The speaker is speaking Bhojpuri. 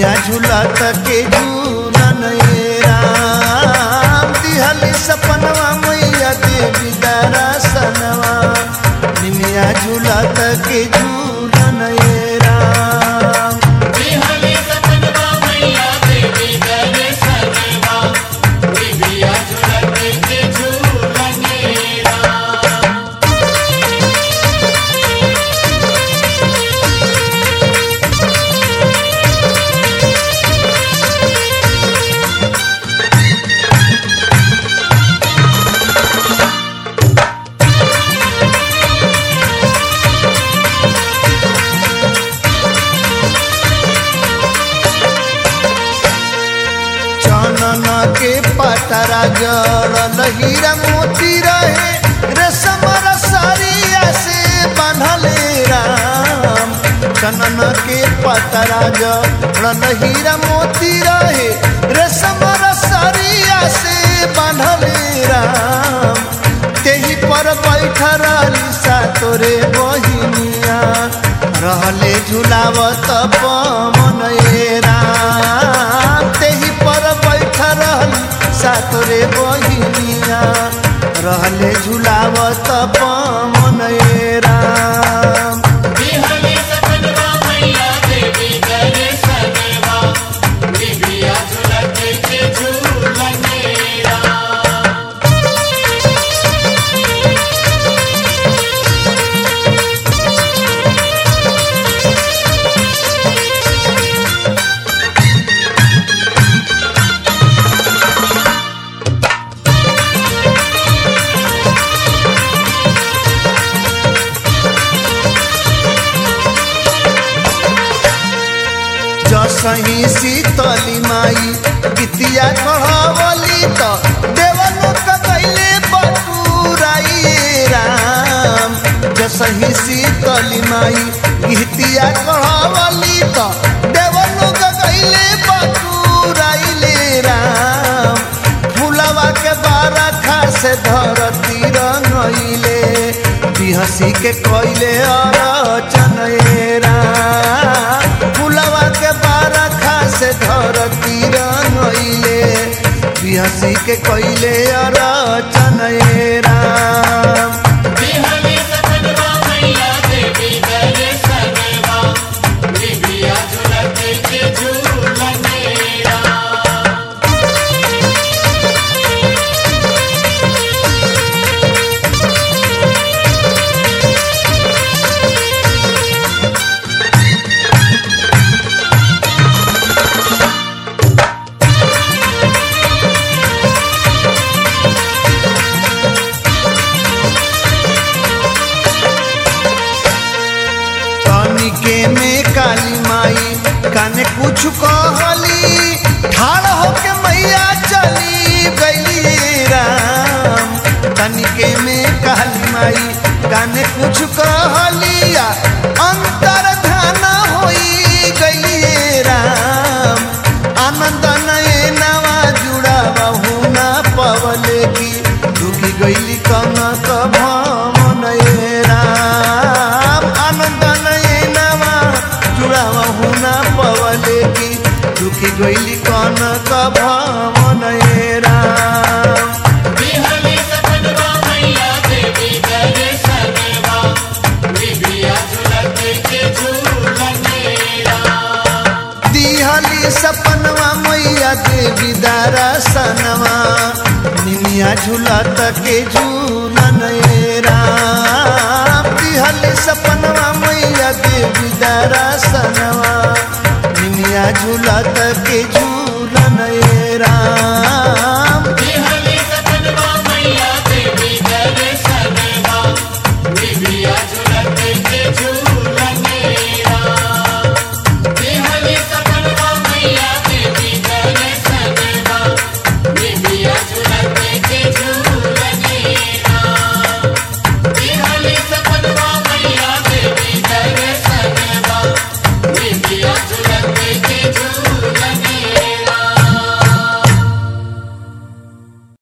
निमिया झूलत के झूलन ए राम दिहली सपनवा मैया देवी दरसनवा निमिया झूलत के झूलन ए राम बिहले सपनवा मैया देवी दर्शनवा निभिया झुलत के झूलनेरा चनन के पतरा जड़ल हीरा मोती रहे रेशम रसरिया से बांधले राम चनन के पतरा जड़ल हीरा मोती रहे रेशम रसरिया से बांधले राम तेही पर बैठ रहली सा तोरे बहिनिया रहले झुलावत पवन ए राम तेही पर बैठ रहली सा तोरे बहिनिया रहले झुलावत पवन ए राम बिहले सपनवा मैया देवी दर्शनवा निभिया झुलत के झूलनेरा जसही शीतली माई गीतिया चढ़वली त देवलोक कैले बटुराई राम जसही शीतली माई गीतिया चढ़वली त देवलोक कैले बटुराइले राम फुलवा के बारखा से धरती रंगइले बिहसी के कैले अरचन ए राम फुलवा के बारखा से धरती रंगइले बिहसी के कैले अरचन ए राम बिहले सपनवा मैया देवी दर्शनवा निभिया झुलत के झूलनेरा तनिके में काली माई काने कुछ कहली ठाड़ होके मैया चली गई राम तनिके में काली माई काने कुछ कहली आ अंतर ध्यान होई गई राम आनंद नए नवा जुड़ा बहु ना पवले की डूबी गईली कनक भवन ए राम आनंद नए नवा जुड़ा बहु ना पवले की दुखी गईली कनक भवन ए राम बिहले सपनवा मैया देवी दर्शनवा निभिया झुलत के झूलनेरा दिहली सपनवा मैया देवी दरसनवा निमिया झूलत के झूलन ए राम दिहली सपनवा मैया देवी दरसनवा निमिया झूलत के झूलन